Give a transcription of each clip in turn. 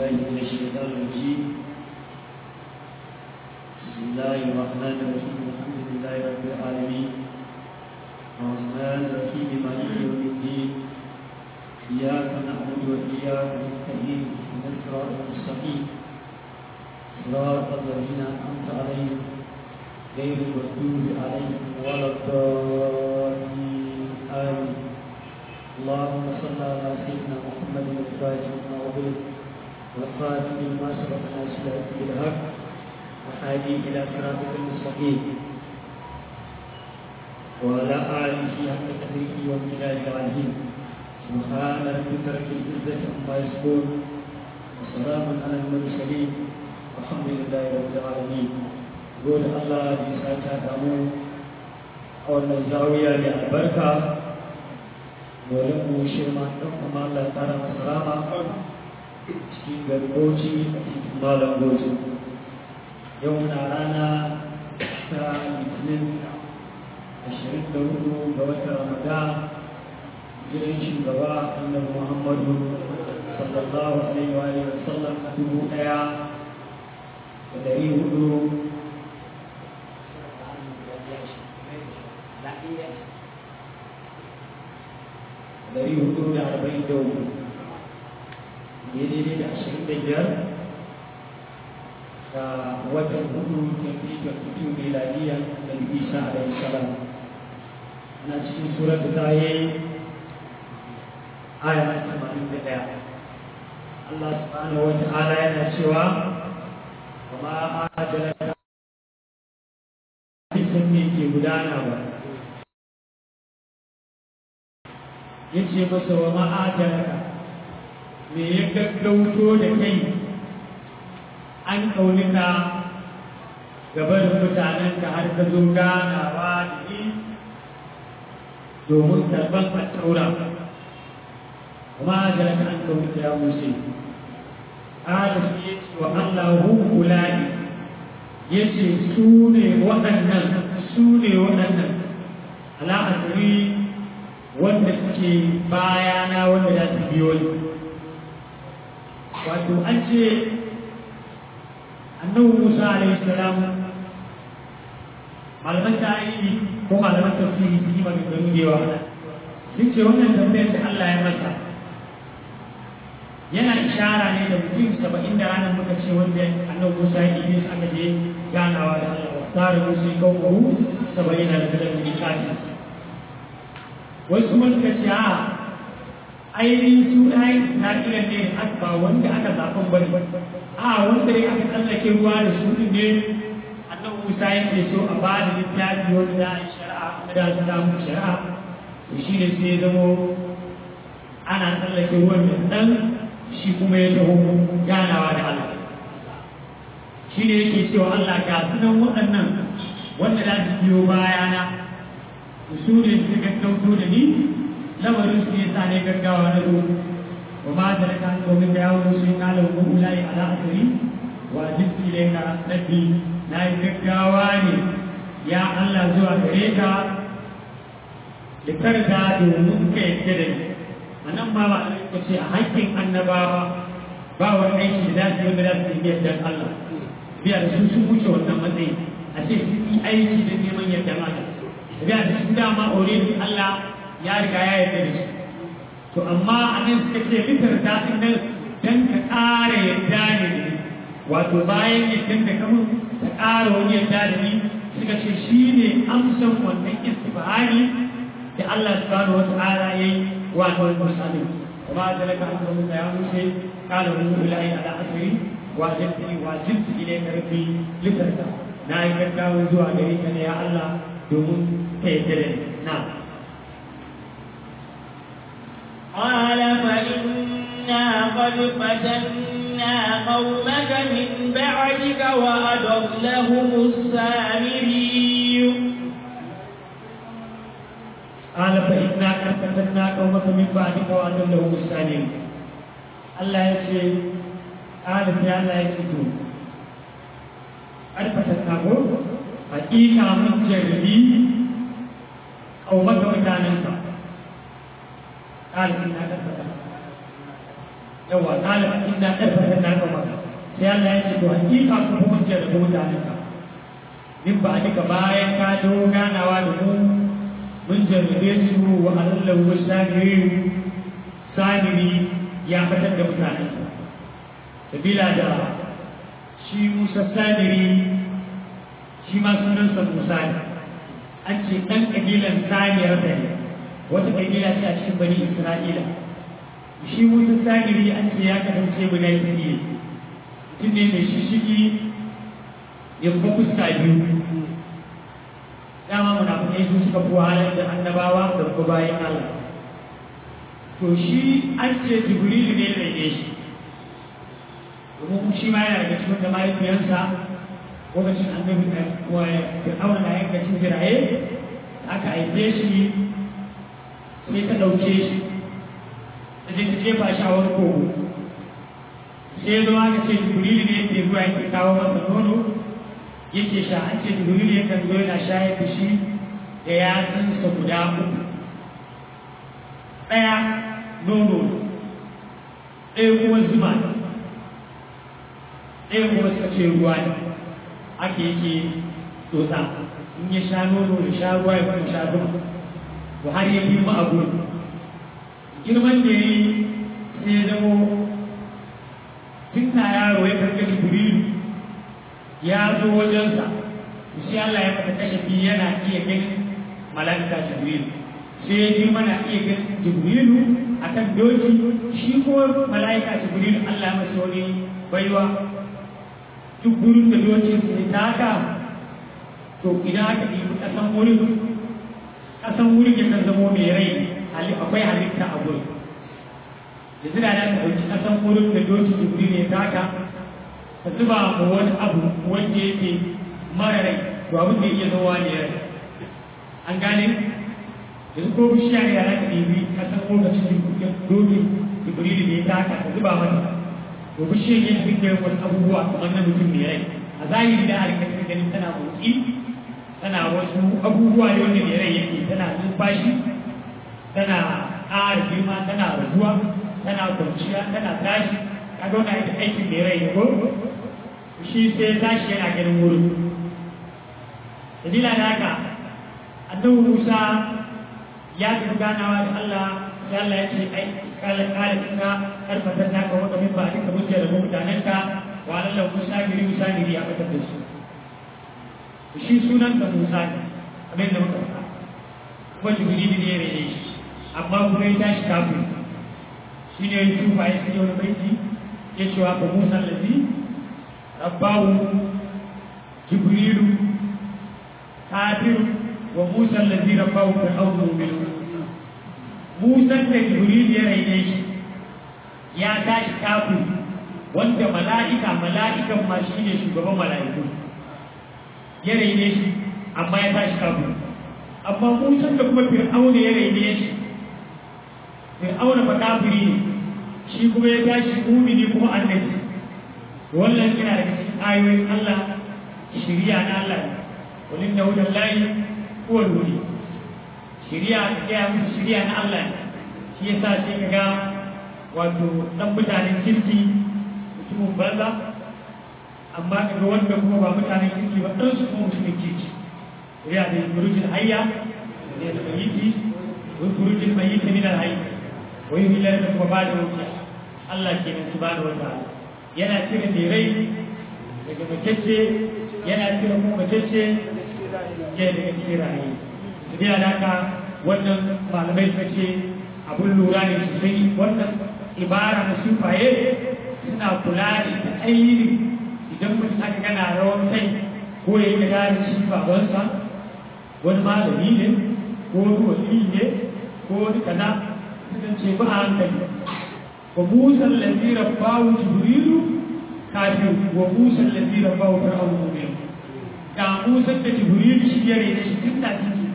بالله من الشيطان الرجيم بسم الله الرحمن الرحيم الحمد لله رب العالمين الرحمن الرحيم مالك يوم الدين إياك نعبد وإياك نستعين اهدنا الصراط المستقيم صراط الذين أنعمت عليهم غير المغضوب عليهم ولا الضالين آمين اللهم صل على سيدنا محمد الفاتح لما أغلق والخاتم لما سبق ناصر الحق بالحق وهادي إلى صراطك المستقيم وعلى آله حق قدره وامتداد العظيم سبحان ربك رب العزة عما يصفون وسلام على المرسلين والحمد لله رب العالمين قول الله بساعة دامو أو الزاوية للبركة dole mu shirma ɗan kuma Allah tsara masa rama cikin garboci a cikin malam goji yau na rana ta litinin ashirin da hudu ga watan ramadan gidan shugaba annabi muhammadu sallallahu alaihi wa alihi wasallam a dubu ɗaya da ɗari hudu dari hudu da arba'in da uku daidai da ashirin da biyar da watan hudu twenty twenty two miladiya da isa alaihi salam ana cikin surat ta yi aya na tamanin da ɗaya Allah subhanahu wa ta'ala yana cewa kuma a jalaka sun ne ke gudana ba ya ce masa wa ma'ajaraka me ya gaggauto da kai an ƙaunika gabarin mutanenka har ka zo ganawa da ni domin karɓar fattaura wa ma'ajaraka an ƙaunika ya musu ƙara shi ya ce wa Allah hukula'i ya ce su ne waɗannan su ne waɗannan ala'asari wanda suke bayana wanda za su biyo ni wato an ce annabi musa alaihi salam malaman tarihi ko malaman tafsiri su yi maganganu da yawa sun ce wannan tambayar da Allah ya masa yana ishara ne da mutum saba'in da ranar muka ce wanda annabi musa ya yi su aka je ganawa da Allah wa tsara musu yi kawo saba'in da ranar da kafin wasu mun ka ce a ainihin su ɗayan Isra'ila ne ba wanda aka zaɓen bane a wanda ya aka tsallake ruwa da su ne annabi Musa yake so a ba da littafi wanda za a yi shari'a wanda za su samu shari'a to shi ne sai ya zamo ana tsallake ruwan da ɗan shi kuma ya taho ganawa da Allah shi ne yake cewa Allah ga sunan waɗannan wanda za su biyo bayana su ne su gaggauto da ni lamarin su yasa ne gaggawa na zo wa ma da raka domin da yawon su yi kalan ko ulai ala asiri wa jinsi da ka rabbi na yi gaggawa ne ya Allah zuwa gare ka da karga domin ka yadda da ni a nan ma ba a ce a hakkin annabawa ba wani aiki da za su yi wanda za su yi yadda Allah biya da su sun wuce wannan matsayi a ce sun yi aiki da neman yadda Allah da da su dama already Allah ya riga ya yarda da su to amma a nan suka ce fitar ta din nan dan ka ƙara yarda ne wato bayan yadda da kamun ka ƙara wani yarda da ni suka ce shi ne amsan wannan istifhari da Allah subhanahu wata'ala ya yi wa wannan musalin kuma da laka an zama ya musa kala mu ilahi ala asiri wa jaddi wa jaddi ilayka rabbi litarda na yi gaggawa zuwa gare ka ne ya Allah domin ka yi dare na قال فإنا قد فتنا قومك من بعدك وأضلهم السامري قال فإنا قد فتنا قومك من بعدك وأضلهم السامري الله يقول قال في الله يقول قد فتنا قومك hakika mun jarrabi ƙaumaka mutanenka ƙarfi na ƙarfata yawa kala inna karfatan na ka maka sai Allah ya ce to hakika ku kuma ce da mutanen ka in ba duka bayan ka dawo ganawa da mu mun jarrabe su wa alallahu wasamirin samiri ya fitar da mutanen sa sabila da shi Musa samiri shi ma sunansa Musa ne an ce ɗan ƙabilan samiyar da ne wata ƙabila ce a cikin bani Isra'ila shi Musa samiri an ce ya kasance guda biyu mutum ne mai shishigi ya kuma fuska biyu dama munafukai su suka fi wahalar da annabawa da kuma bayan Allah to shi an ce jibrilu ne da ne shi domin shi ma yana daga cikin da mahaifiyarsa lokacin annabi wa fir'auna na yanka cin jiraye aka haife shi sai ta ɗauke shi ta je ta jefa shi a wani kogo sai zo aka ce jibrilu ne yake zuwa yake kawo masa nono yake sha an ce jibrilu yakan zo yana shayar da shi da yatsunsa guda uku ɗaya nono ɗaya kuma zuma ɗaya kuma suka ce ruwa ne ake yake tsotsa in ya sha nono ya sha ruwa ya kuma sha zuma to har ya girma a gurin girman da ya yi sai ya zamo tun na yaro ya karɓi jibrilu ya zo wajensa sai Allah ya mata kashafi yana iya ganin mala'ika jibrilu sai ya girma na iya ganin jibrilu akan doki shi ko mala'ika jibrilu Allah ya masa wani baiwa duk gurin da dokin sai taka to idan aka ɗibi ƙasan wurin ƙasan wurin yakan zamo mai rai akwai halitta a gurin da zira da ka ɗauki ƙasan wurin da dokin jibril ya taka ka zuba ma wani abu wanda yake mara rai to abin da iya zama ne rai an gane yanzu ko bishiya ne ya za ka ɗibi ƙasan lokacin dokin jibril ne ya taka ka zuba mata to bishiyar yin dukkan wasu abubuwa kamar na mutum mai rai a zahiri da harkar ta ganin tana motsi tana wasu abubuwa ne wanda mai rai yake tana numfashi tana ƙara girma tana raguwa tana kwanciya tana tashi ka ga wani aikin mai rai ko shi sai tashi yana ganin wurin dalila da haka annabi Musa ya tafi ganawa da Allah sai Allah ya ce ai kala kala kina karfatar naka wanda min ba duka mun da mutanen ka wa Allah Musa giri Musa giri ya fitar da su shi sunan da Musa ne kamar da muka faɗa kuma Jibril ne ya rene shi amma kuma ya tashi kafin shi ne ya tuba ya sai wani baiti ya ce wa ba Musa lazi rabbahu Jibrilu kafir wa Musa lazi rabbahu fir'aunu mu'minun Musan da Jibril ya raine shi ya tashi kafin wanda mala'ika mala'ikan ma shi ne shugaban mala'iku ya raine shi amma ya tashi kafin amma Musan da kuma Fir'auna ya raine shi Fir'auna fa kafiri ne shi kuma ya tashi mumini kuma annabi wannan yana daga cikin ayoyin Allah shiriya na Allah walin da hudan layi huwa wuri shiriya ta gaya musu shiriya na Allah ne shi ya sa sai ka ga wato ɗan mutanen kirki mutumin banza amma ka ga wanda kuma ba mutanen kirki ba ɗan su kuma mutumin kirki shiriya da burujin hayya da da mayiti wa burujin mayiti min al-hayy wa yuhillu da kuma ba da wuta Allah ke nan subhanahu wa ta'ala yana cire mai rai daga matacce yana cire kuma matacce ya daga cikin rayu tafiya da haka wannan malamai suka ce abun lura ne sosai wannan ibara na sufaye suna kula da ainihin idan mutum aka gana rawan kai ko ya yi da shi babansa wani malami ne ko wani wali ne ko wani kaza suka ce ba a hankali wa musan lalzira bawu jibrilu kafin wa musan lalzira bawu fir'aunu mu'min ga musan da jibrilu shi ya rene shi tun da ciki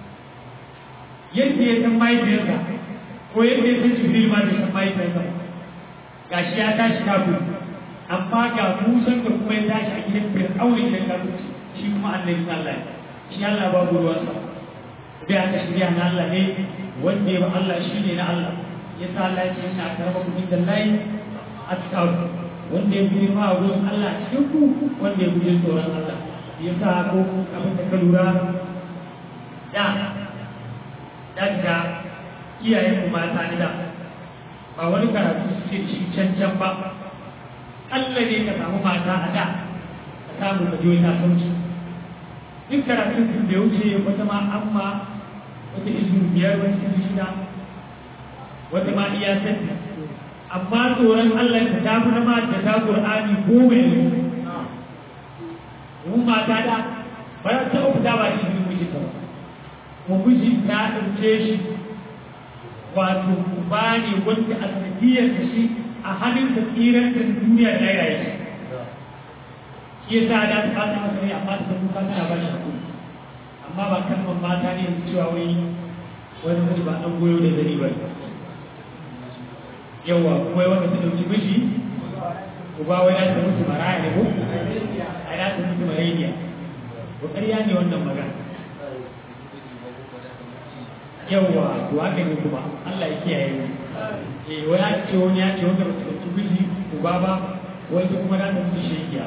yadda ya san mahaifiyarsa ko yadda ya san jibril ma bai san mahaifiyarsa ga shi ya tashi kafin amma ga musan da kuma ya tashi a gidan fir'aunin da kafin shi kuma annabi Allah shi Allah babu ruwansa bai aka shirya na Allah ne wanda ya ba Allah shi ne na Allah ya sa Allah ya ce ina karɓar ku inda layi atqakum wanda ya fi ma gurin Allah cikin ku wanda ya fi tsoron Allah yasa ko abin da ka lura da da ga iyayen mu mata ni da ba wani karatu suke shi can can ba Allah ne ka samu mata a da ka samu ka je ta sauki duk karatun sun da wuce wata ma amma wata izu biyar wata izu shida wata ma iya sani amma tsoron Allah ta tafi na mata ta Qur'ani goma yanzu mun mata da ba za ta fita ba shi ne miji ta mu miji ta ɗauke shi wato ba ne wanda a sanadiyar da shi a hannun da tsirar da duniya ta yaya shi shi ya sa da ta fata masa ne amma ta kuka tana ba shi hakuri amma ba kalmar mata ne cewa wai wani miji ba ɗan goyo da zari ba yawa kuma wanda ta ɗauki miji uba wai na ta mutu maraya ne ko a ya ta mutu maraiya ko ƙarya ne wannan magana yawa to haka ne kuma Allah ya kiyaye mu eh wai ya ce wani ya ce wanda ba ta ɗauki miji uba ba wai ta kuma na ta mutu shekiya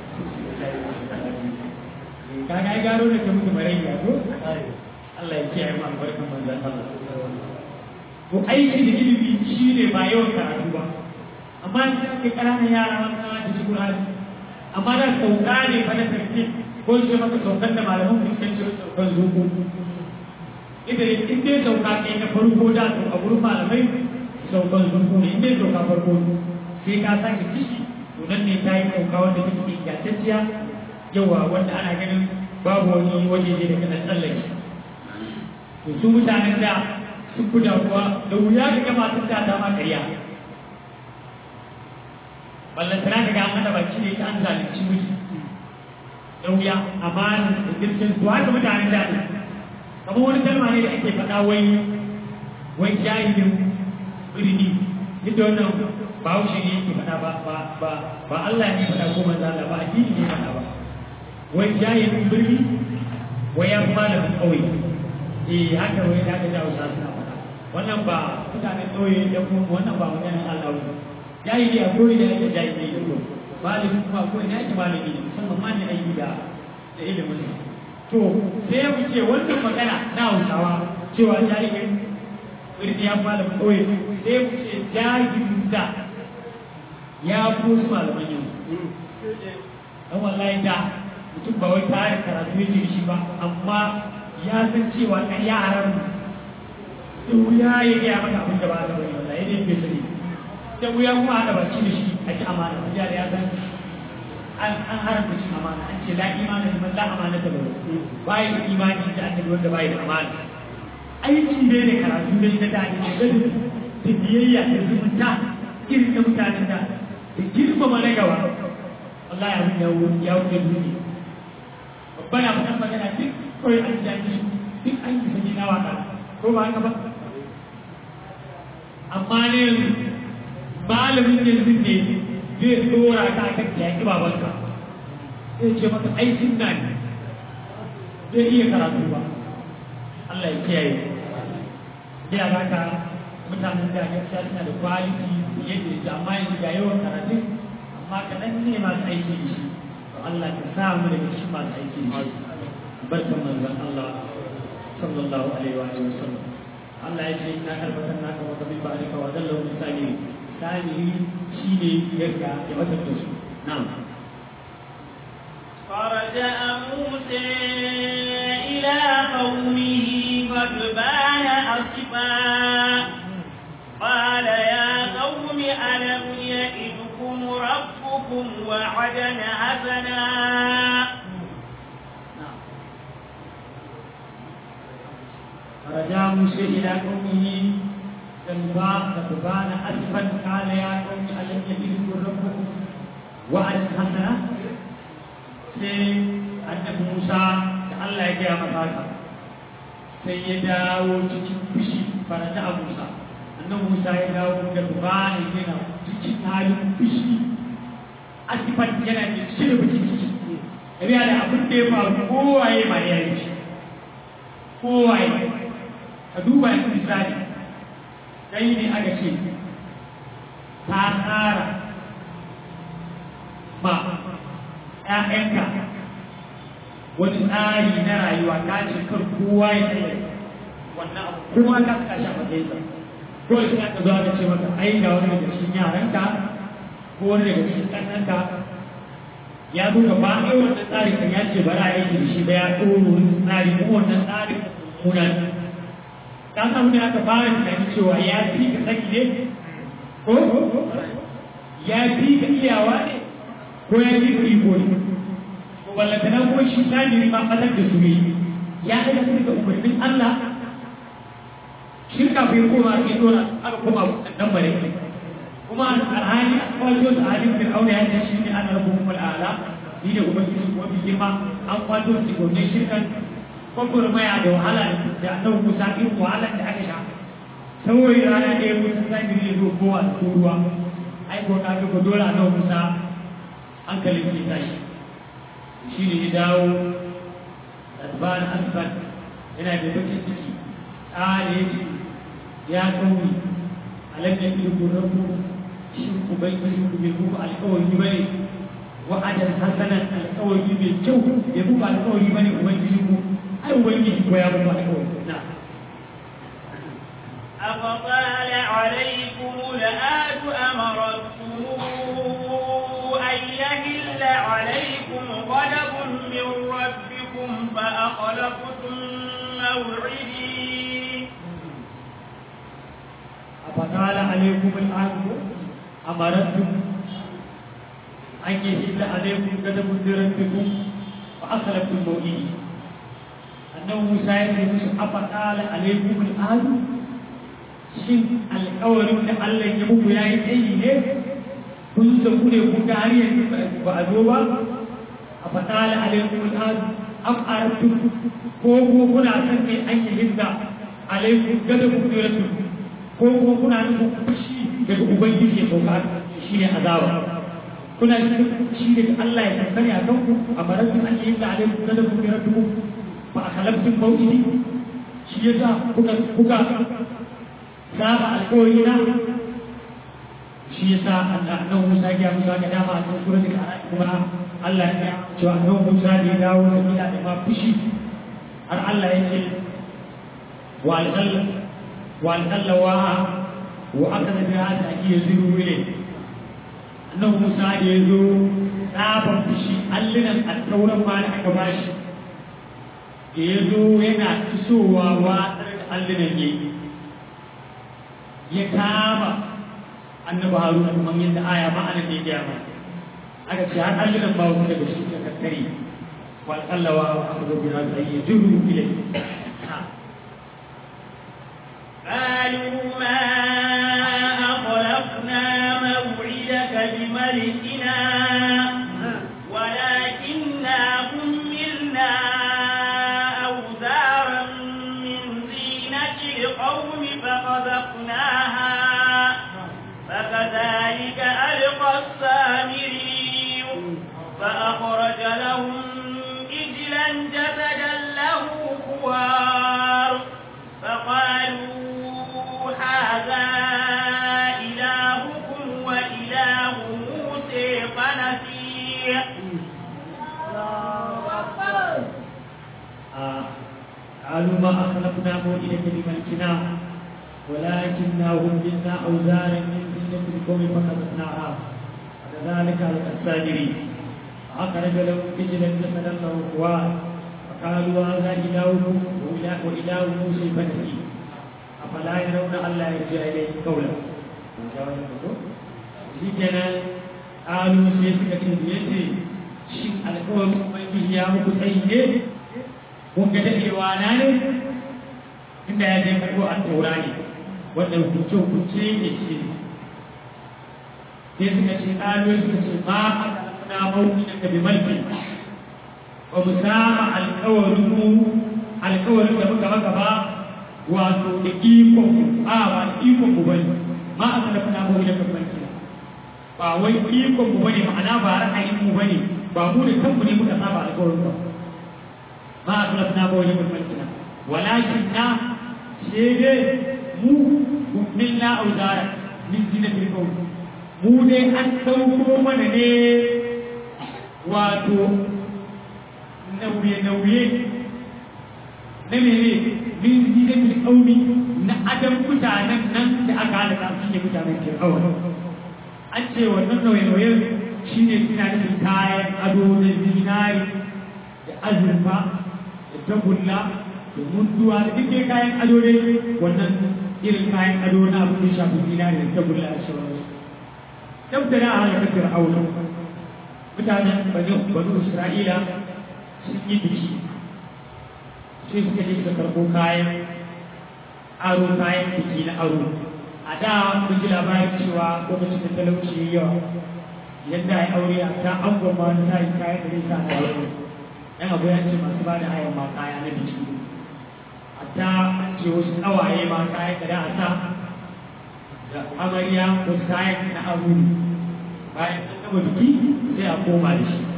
kaga ai garo ne ta mutu maraiya ko Allah ya kiyaye mu albarkan manzon Allah to aiki da ilimi shine ba yawan karatu ba amma in kai ƙananan yara wani da su Qur'ani amma da sauka ne fa na tarki ko ce maka saukan da malaman ku suka ce saukan zuku idan in dai sauka kai na farko da to a gurin malamai saukan zuku ne in dai sauka farko sai ka sake kishi to nan ne ta yi sauka wanda take ingantacciya yawa wanda ana ganin babu wani waje da kana tsallake to su mutanen da sun fi damuwa da wuya ga gama sun ta ma ƙarya ballantana daga an hada baki ne ta an zalunci miji da wuya amana da girkin su haka mutanen da ne kamar wani kalma ne da ake faɗa wai wai jahilin birni duk da wannan ba haushe ne yake faɗa ba ba ba ba Allah ne faɗa ko manzo Allah ba addini ne faɗa ba wai jahilin birni wai ya fi malamin ƙauye eh haka wai da ga Hausa suna faɗa wannan ba mutanen ƙauye da kuma wannan ba maganar Allah ba jahili a koyi da yake jahili ne ko malami kuma ko ina yake malami ne musamman ma ne aiki da da ilimin to sai ya fice wannan magana na Hausawa cewa jahilin birni ya malamin ƙauye sai ya fice jahilin da ya fi wasu malaman yanzu dan wallahi da mutum ba wai tare karatu yake da shi ba amma ya san cewa ɗan yaran da wuya ya gaya maka abin da ba ta bari wallahi ne bai sani da wuya kuma haɗa baki da shi a ci amana da ya san an an haramta cin amana an ce la imana liman la amana ta bari bai da imani da annabi wanda bai da amana aiki ne da karatu ne na da ne da da biyayya da zumunta irin da mutanen da da girmama na gaba Allah ya wuce ya wuce duniya babban abu kan magana duk kawai an jaki duk an yi sani na waka ko ba haka ba amma ne malamin yanzu ne zai tsora ka kan yaƙi babanka zai ce maka aikin na ne zai iya karatu ba Allah ya kiyaye ya ba ka mutanen da gaskiya suna da kwaliti yadda da amma yanzu ga yawan karatu amma kaɗan ne masu aiki da shi Allah ka sa mu daga cikin masu aiki da shi barkan manzon Allah sallallahu alaihi wa sallam Allah ya ce na karbatar naka wa kabi ba alika wa dallahu misali sani shine yarda ya watar da su na'am فرجع موسى إلى قومه غضبان أسفا قال يا قوم ألم يئدكم ربكم وعدا حسنا فرجع موسى إلى قومه غضبان أسفا قال يا قوم ألم يئدكم ربكم وعدا حسنا sai annabi Musa da Allah ya gaya masa haka sai ya dawo cikin fushi farata a Musa annabi Musa ya dawo da bani yana cikin halin fushi asifan yana da cire bakin ciki ya da abin da ya faru kowaye ma ya yi shi kowaye ka duba yanzu misali kai ne aka ce ta tsara ma ‘ya'yanka wani tsari na rayuwa ta ce kar kowa ya tsaye wannan abu kuma ka saka shi a matsayinsa ko da sai aka zo aka ce maka ai ga wani daga cikin yaranka ko wani daga cikin ƙannanka ya zo ga ba ɗaya wannan tsari kan ya ce bara aiki da shi ba ya tsoro wani tsari ko wannan tsari muna ka samu ne aka fara tunani cewa ya fi ka saki ne ko ya fi ka iyawa ne ko ya fi ka iko ne ko wallata na kuma shi tajiri ma fatar da su ne ya daga su daga umarnin Allah shirka bai koma ake dora aka koma nan bare kuma alhali a kwajo da halin fir'auna ya ce shi ne ana rabu kuma al'ala ni da ubangiji kuma bi girma an kwato su gobe shirkan gwagwarmaya da wahala da annabi Musa irin wahalar da aka sha saboda rana ɗaya Musa zagiri ya zo kowa da ruwa ai ko ka ga dole annabi Musa hankalin ke tashi shi ne ya dawo asban asban yana da bakin ciki tsare ya ce ya kauri alam ya fi rabbu shin ubangiji ku bai muku alƙawari ba ne wa'adan hasanan alƙawari mai kyau bai muku alƙawari ba ne ubangiji ku ai ubangiji ko ya muku alƙawari na أفطال عليكم الآت أمرتم أن يهل عليكم غضب من ربكم فأخلفتم موعدي أفطال عليكم الآن أمرتم أن يهل عليكم غضب من ربكم فأخلفتم موعدي أنه موسى يقول أفطال عليكم الآن shin alƙawarin da Allah ya muku ya yi tsayi ne kun da ku ne kun ga har yanzu ba a zo ba a faɗa la alaikum al'adu am arabtum ko ko kuna san kai an yi hizza alaikum gada ku ne rasu ko ko kuna nufin fushi daga ubangiji ya sauka shi ne azaba kuna shi daga Allah ya kankare a kanku a baratun an yi hizza alaikum gada ku ne rasu ba a kalabtun mawuyi shi yasa kuka kuka saba alkawari na shi yasa annabi Musa ya musa ga dama a cikin suratul Al-A'raf kuma Allah ya ce annabi Musa da ya dawo da bila da ma fushi har Allah ya ce wa al-qall wa al-qall wa wa akada bi hada ake zuru ne annabi Musa da ya zo tsaban fushi allinan al-tauran ma da aka bashi da ya zo yana isowa wa allinan yayi ya kama annabi haruna kuma yadda aya ma anan ne ya ma aka ce har allunan ba wasu daga shi ka kakkare wal allawa wa akhudhu bi hadhihi yajuru ilayhi قالوا ما أخلفنا موعدك بملكنا ولكننا حملنا أوزارا من زينة القوم فقذفناها فكذلك ألقى السامري فأخرج لهم إجلا جسدا له خوار فقالوا هذا إلهكم وإله موسى فنسي قالوا ما أخلفنا موئلة بملكنا ولكننا هملنا أوزارا من زينة القوم فقذفناها وكذلك على الساجرين فأخرج لهم إجلا جسدا له خوار فقالوا هذا إلهكم وإله, وإله موسى فنسي أفلا يرون ألا يرجع إليه قولا شكرا قالوا سيسكة بيتي شك القوم من يا مكتئين kun ga daɗewa na ne inda ya je karɓo an taura ne wanda hukunce hukunce ne ce sai suka ce ɗalibai suka ce ma na mawuki da kabi malki ba mu sama alkawarin mu alkawarin da muka maka ba wato da ikon a ba da ikon mu bane ma a sana fana mawuki da kabi malki ba wai ikon mu bane ma'ana ba ra'ayin mu bane ba mu da kanmu ne muka saba alkawarin ba ما أخلفنا بوجه الملكنا ولكننا شيء مو منا أوزارا من زينة القوم mu dai an ɗauko mana ne wato nauye-nauye na mene min zidan kaumi na adam mutanen nan da aka halaka su ne mutanen fir'aun an ce wannan nauye-nauye shi ne suna nufin kayan ado na zinari da azurfa da tagulla da munduwa da duk dai kayan ado ne wannan irin kayan ado na abin da shafi zinari da tagulla a sauransu dab da na halaka fir'aun mutanen banu isra'ila sun yi biki sai suka je suka karɓo kayan aro kayan biki na aro a da mun ji labarin cewa lokacin da talauci ya yawa yadda ya aure a ta an gwamma wani tayin kayan da zai sa na yau yan abu ya ce masu ba da hayan ma kaya na biki a ta an ce wasu ƙawaye ma kayan da da a sa da amarya wasu kayan na aro bayan an gama biki sai a koma da shi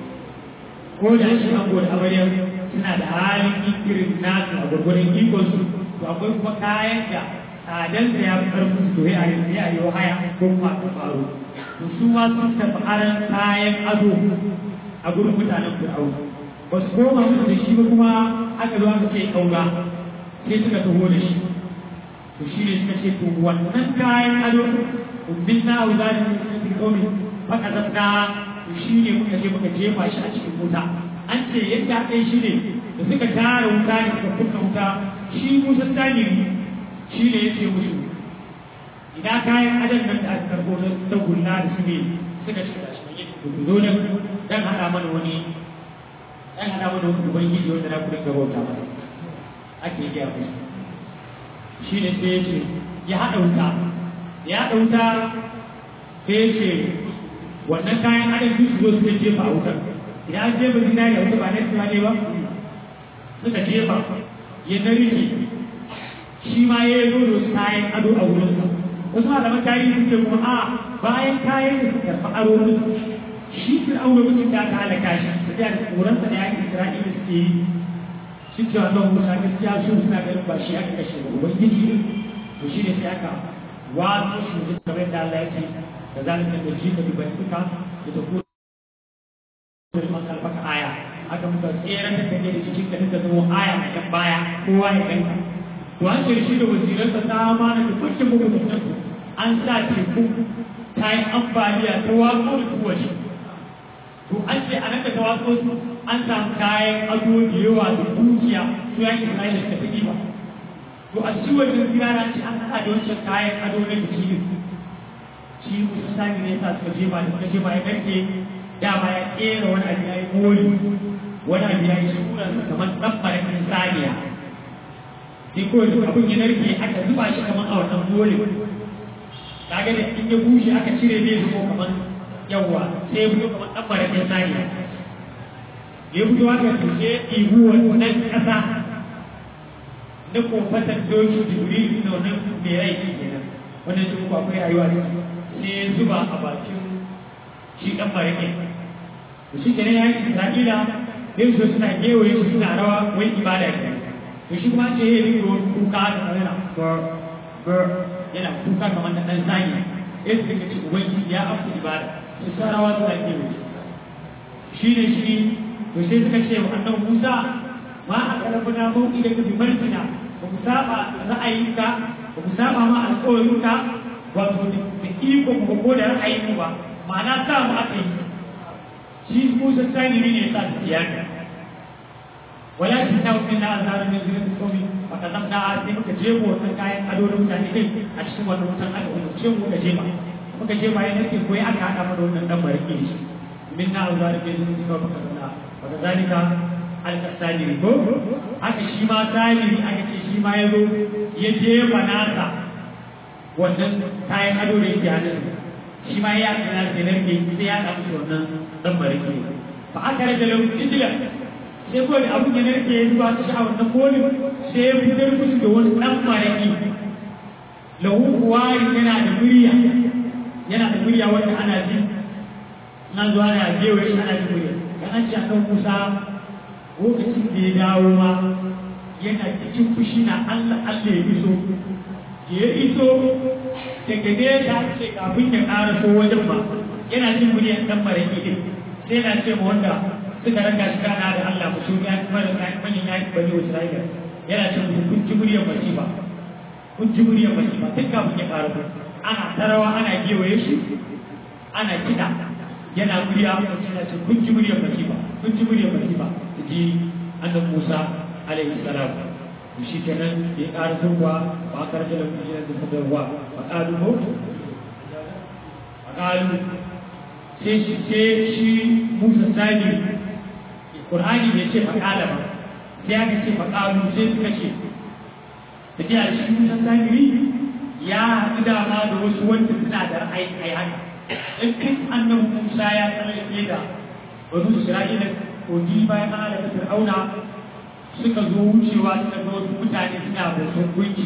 ko da shi an gode amaryar suna da halin irin nasu a gwargwadon ikon su to akwai kuma kayan da tsadan da ya fi karfin su ya yi ya yi haya ko kuma ta faru to su ma sun tafi aran kayan ado a gurin mutanen fir'au ba su koma musu da shi ba kuma aka zo aka ce kaura sai suka taho da shi to shi ne suka ce to wannan kayan ado umbin na auzarin musulmi komi faka zabna shi ne muka je muka jefa shi a cikin wuta an ce yadda aka yi shi ne da suka tara wuta ne suka kunna wuta shi musa taniri shi ne ya ce musu idan kayan adam nan da aka karbo na tagulla da su ne suka ce da shi ne ku zo nan dan hada mana wani dan hada mana wani ubangiji wanda na kudin gabauta masa ake gaya musu shi ne sai ya ce ya haɗa wuta ya haɗa wuta sai ya ce wannan kayan adam duk zo suka jefa a wutar idan an jefa zinari a wuta ba na tuwa ne ba suka jefa ya narike shi ma ya yi zo su kayan ado a wurinsa wasu malaman tarihi suke kuma a bayan kayan da suka karɓi aro musu shi fir'auna mutum da aka halaka shi su da tsoronsa da yakin isra'ila suke yi shi cewa nan musa gaskiya su suna ganin ba shi aka kashe ba ubangiji ne to shi ne sai aka wato shi mutum kamar da Allah ya ce da zalika da ji ka dubai suka da ta kuma da man kalfaka aya aka muka tseren da kake da cikin ka duka zama aya a kan baya kowa ya ganka to an ce shi da wasiransa ta amana da kwakin bugu da nan an sa teku ta yi ambaliya ta watso da tuwa shi to an ce a nan da ta watso su an samu kayan ado da yawa da dukiya su yanki Isra'ila suka fi ba to a cikin wajen zirara ce an haɗa da wancan kayan ado na biki ne shi musu sani ne sa suka je ba da suka je ba ya karke dama ya kera wani abu ya yi mori wani abu ya yi sunansa kamar ɗan marakin saniya sai kawai duk abin ya narke aka zuba shi kamar a wannan mori kaga da in ya bushe aka cire zai zubo kamar yawwa sai ya fito kamar ɗan marakin saniya ya fito haka to sai ya ɗibu wannan ƙasa na kofatar doki jibril na wannan mai rai kenan wannan shi kuma akwai rayuwa ne sai ya zuba a bakin shi ɗan marakin to shi kenan ya yi isra'ila yin su suna gewaye su suna rawa wai ibada ke to shi kuma ce ya yi wani kuka da yana yana kuka kamar da ɗan sani ya su daga ce ubangiji ya amsa ibada su sa rawa suna gewaye shi ne shi to sai suka ce wa annan musa ma a karfina mau'i da ka bi martina ba ku saba ra'ayinka ba ku saba ma alƙawarinka wato da iko ku ko da ra'ayinku ba ma'ana sa mu aka yi shi Musa sani ne ya sa su tiyaka walakin na hukun na azarar da zuwa da komi ba ka zamna a sai muka jebo wannan kayan ado da mutane din a cikin wannan wutan aka umarce mu muka jeba muka jeba ya nake koyi aka haɗa mana wannan dan barke shi min na azarar da zuwa da komi ba ka zalika alƙasani ko haka shi ma sani aka ce shi ma ya zo ya jefa nasa wannan kayan ado da yake hannun shi ma ya kana da narke sai ya samu shi wannan dan barke fa aka rage lahu ijla sai ko da abun ya narke ya zuba shi a wannan koli sai ya fitar musu da wani dan barke lahu kuwari yana da murya yana da murya wanda ana ji nan zuwa na gewa shi ana ji murya dan an ce akan Musa lokacin da ya dawo ma yana cikin fushi na Allah Allah ya iso ya iso daga nesa ce kafin ya ƙara so wajen ba yana jin muryar ɗan maraki ɗin sai na ce ma wanda suka raka shi kana da Allah mu shi ya kuma da manyan ya bani Isra'ila yana ce musu kun ji muryar masifa kun ji muryar masifa tun kafin ya fara ana tarawa ana gewaye shi ana kiɗa yana murya yana ce kun ji muryar masifa kun ji muryar masifa ji annabi Musa alaihi salam shi kenan ya ƙara zuwa ba a karfe da kuma da ta ruwa ba ƙalu ko ba ƙalu sai shi sai shi musa sani ƙur'ani bai ce ba ƙala ba sai aka ce ba ƙalu sai suka ce da ke shi musa sani ya haɗu dama da wasu wanda suna da ra'ayi a haka in kai annabi musa ya tsallake da wani isra'ila kogi bayan an halaka fir'auna suka zo wucewa suka ga wasu mutane suna bautar gunki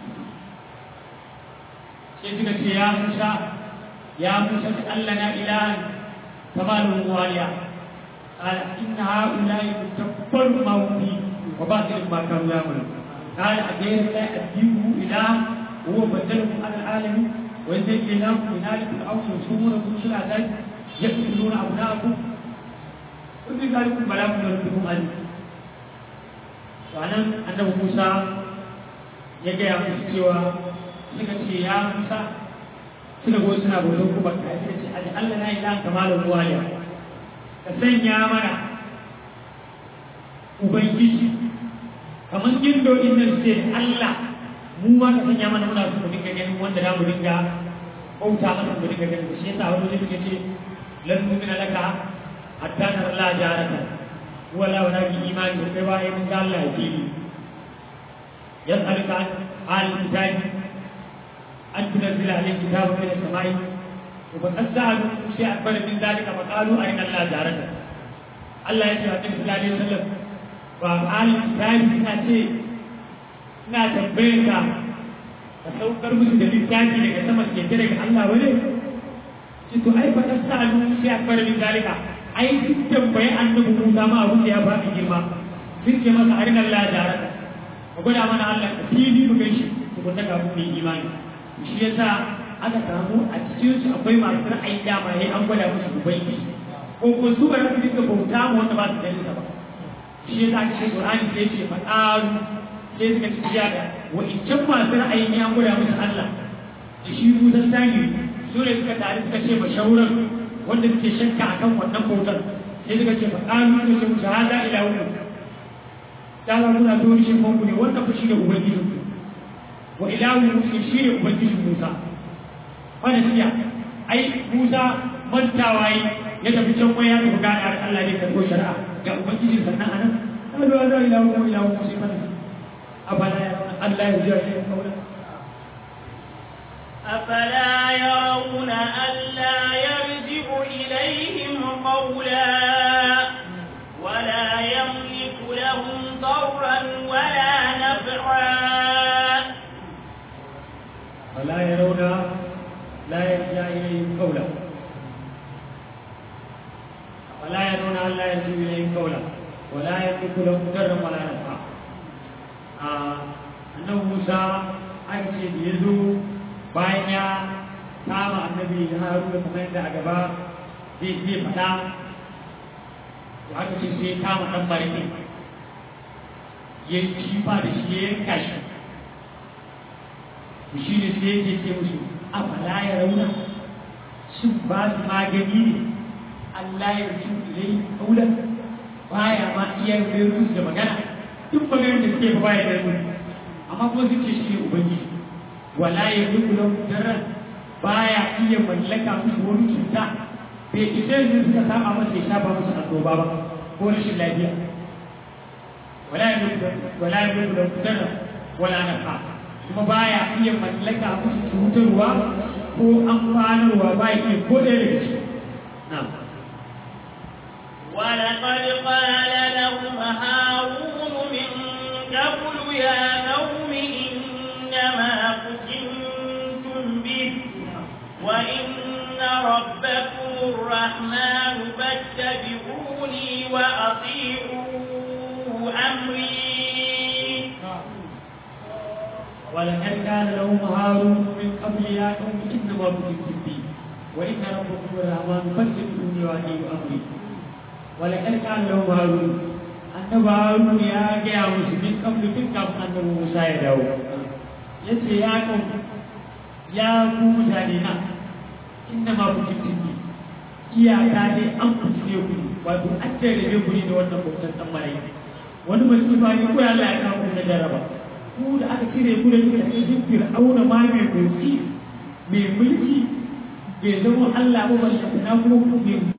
sai suka ce ya musa ya musa ta Allah na ilahan kamalun waliya قال إن هؤلاء متبر ما هم فيه وباطل ما كانوا يعملون قال أغير الله أديه إله وهو بدلكم على العالمين ويزيد إله من آل فرعون يصومونكم شرعا يقتلون أبناءكم وفي ذلك بلاء من ربكم عليم ranar annabi musa ya gaya musu cewa suka ce ya musa suka go suna bautar kuma ka suka ce aji allah na ilahan kamalin ruwaya ka sanya mana ubangiji kamar gindo inda ce allah mu ma ka sanya mana muna so mu dinga ganin wanda za mu dinga bauta masa mu dinga ganin shi yasa wani zai ce lan nu'mina laka hatta nara la jaraka ولا ولا إيمان بالرواء من قال الله فيه يسألك عن آل الكتاب أن تنزل عليه كتابا من السماء وقد سألوا شيء أكبر من ذلك فقالوا أين الله جارك الله يسأل النبي صلى الله عليه وسلم وآل الكتاب suna ce ina tambayar ka ka saukar musu da littafi daga sama ke daga Allah wani ce to ai fa sa'alu sai akbar min zalika ai duk tambayi annabi Musa ma abin da ya faɗi girma sun ce masa arin Allah ya jarata ka gwada mana Allah ka fili mu gaishe ku gwada ga mu yi imani shi yasa aka samu a cikin su akwai masu ra'ayi dama yayi an gwada musu ubangi ko ko su ba su dinga bauta mu wanda ba su da ba shi yasa aka ce Qur'ani sai ce fadaru sai suka ci da wa in can masu ra'ayi ne an gwada musu Allah da shi Musa sani su ne suka tare suka ce mashauran wanda suke shakka akan wannan bautar sai suka ce fa qalu suka ce musu hada ila wu dala muna to shi ko ne wannan fa shine ubangiji wa ilahu musa shine ubangijin Musa wannan siya ai Musa mantawa yi ya tafi can waya ya tafi gana da Allah ne karɓo shari'a ga ubangijin sannan anan qalu hada ila wu ilahu musa fa abala Allah ya ji shi kawai أفلا يرون ألا يرجع إليهم قولا ولا يملك لهم ضرا ولا نفعا فلا يرون لا يرجع إليهم قولا فلا يرون أن لا يرجع إليهم قولا ولا يملك لهم ضرا ولا نفعا أنه موسى أكشف يزو bayan ya kama annabi haruna kamar yadda a gaba zai zai faɗa to aka ce sai kama ɗan barke ya kifa da shi ya yanka shi to shi ne sai yake ce musu a fala ya rauna shin ba su magani ne Allah ya rufu ilai kaulan baya ma iya yin musu da magana duk maganar da suke fa baya da musu amma kuma suke shi ne ubangiji wala ya duk lahu darran baya iya mallaka musu wani cuta bai isa yanzu suka saba masa ya shafa masa annoba ba ko rashin lafiya wala ya duk wala ya duk lahu darran wala nafa kuma baya iya mallaka musu cutarwa ko amfanarwa ba ya iya ko ɗaya daga ciki na'am ولقد قال لهم هارون من قبل يا قوم إنما فتنتم به وإن ربكم الرحمن فاتبعوني وأطيعوا أمري ولقد كان لهم هارون من قبل يا قوم انما كنتم بي وان ربكم الرحمن فاتبعوني واطيعوا امري wala karkan lahu harun annabi harun ya gaya musu min kablu tun kafin annabi musa ya dawo yace ya kan ya ku mutane na inda ma ku kintinki iyaka ne an fitine ku wato an tarbe ku ne da wannan bautan dan malai wani masifa ne ko Allah ya kawo ku na jaraba ku da aka cire ku da kuka cikin fir'auna ma mai motsi mai mulki bai zama Allah ba balle na kuma ku